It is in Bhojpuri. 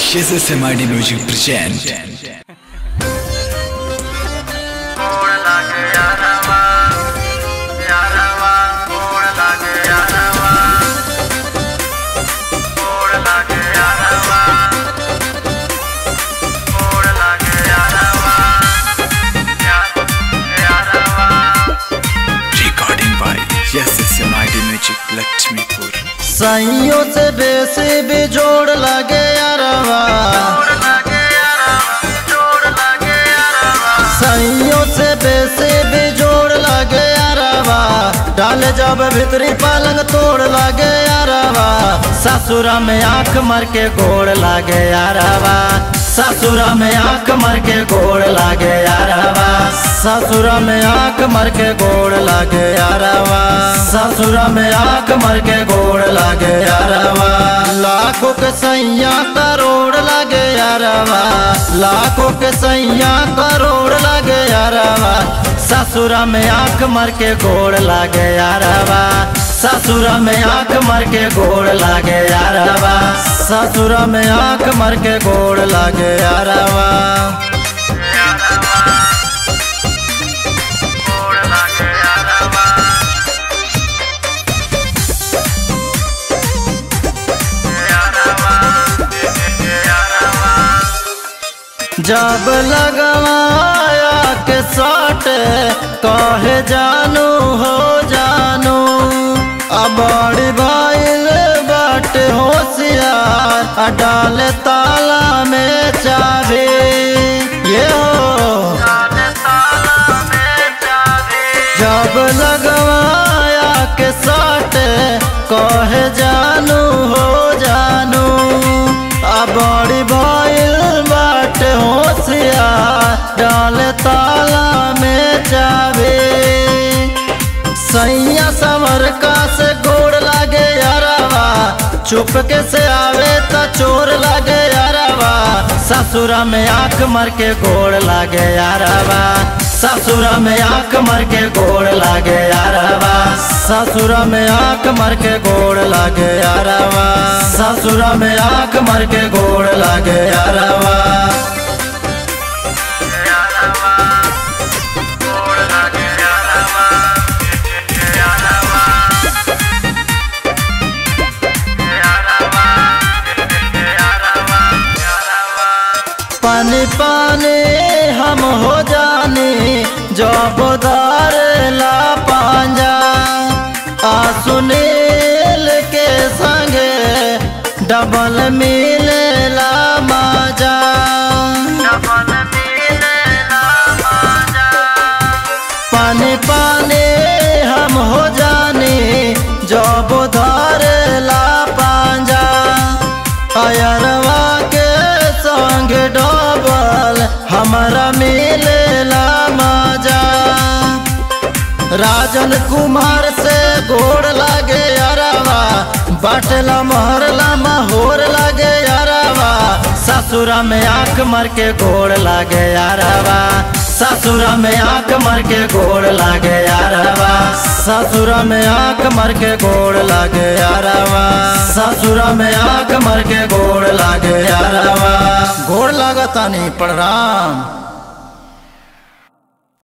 Jesus MID Music present. ਕੋੜ ਲੱਗ ਯਾਰਵਾ ਯਾਰਵਾ ਕੋੜ ਲੱਗ ਯਾਰਵਾ ਕੋੜ ਲੱਗ ਯਾਰਵਾ ਕੋੜ ਲੱਗ ਯਾਰਵਾ ਯਾਰਵਾ Recording by Jesus MID Music Lakshmipur. सैयों से बेसी भी जोड़ लगे अरवा ਕੋੜ ਲੱਗ ਯਾਰਵਾ ਕੋੜ ਲੱਗ ਯਾਰਵਾ सैयों से बेसी भी जोड़ लगे अरवा डाले जब भीतरी पलंग तोड़ लगे अरवा ससुरा में आंख मर के गोड़ लगे अरवा ससुरा में आंख मर के गोड़ लगे अरवा ससुरा में आंख मर के गोड़ लगे अरवा ससुरा में आंख मर के गोड़ लगे अरवा लाखों के सैया करोड़ लगे अरवा लाखों के सैया करोड़ लगे अरवा ससुरा में आंख मर के गोड़ लगे अरवा ससुरा में आंख मर के गोड़ लगे अरवा ससुरा में आंख मर के गोड़ लगे अरवा ਯਾਰਵਾ ਕੋੜ ਲੱਗ ਯਾਰਵਾ ਯਾਰਵਾ ਯਾਰਵਾ जब लगवाया के साट कहे जानू हो जानू अब बड़ी भाईल बाट होशियार आ डाले ताला में चाबी ये हो ਕਾਲੇ ਤਾਲਾ ਮੇ ਜਾਵੇ जब लगवाया के साट कहे जानू हो जानू आ बड़ी भइल बाट होशियार डाल ताला में जावे सैया समर का से गोड़ लागे यारवा चुप के से आवे त चोर लागे यारवा ससुरा में आंख मर के गोड़ लागे यारवा ससुरा में आंख मर के गोड़ लागे यारवा ससुरा में आंख मर के गोड़ लागे यारवा ससुरा में आंख मर के गोड़ लागे यारवा ਯਾਰਵਾ ਕੋੜ ਲੱਗ ਯਾਰਵਾ ਯਾਰਵਾ ਯਾਰਵਾ ਯਾਰਵਾ ਯਾਰਵਾ पानी पानी हम हो जाने जब दार ला पांजा आ सुनील के संगे डबल मिले ला माजा ਡਬਲ ਮਿਲੇ ਨਾ ਮਾਜਾ पानी पानी हम हो जाने जब दार ला पांजा अयरवा के संग डबल हमारा मिले ला माजा राजन कुमार से गोड़ लागे अरवा बाटला महरला माहौर लागे अरवा ससुरा में आंख मर के गोड़ लागे अरवा ससुरा में आंख मर के गोड़ लागे अरवा ससुरा में आंख मर के गोड़ लागे अरवा ससुरा में आंख मर के गोड़ लागे अरवा गोड़ लागता नहीं पड़ राम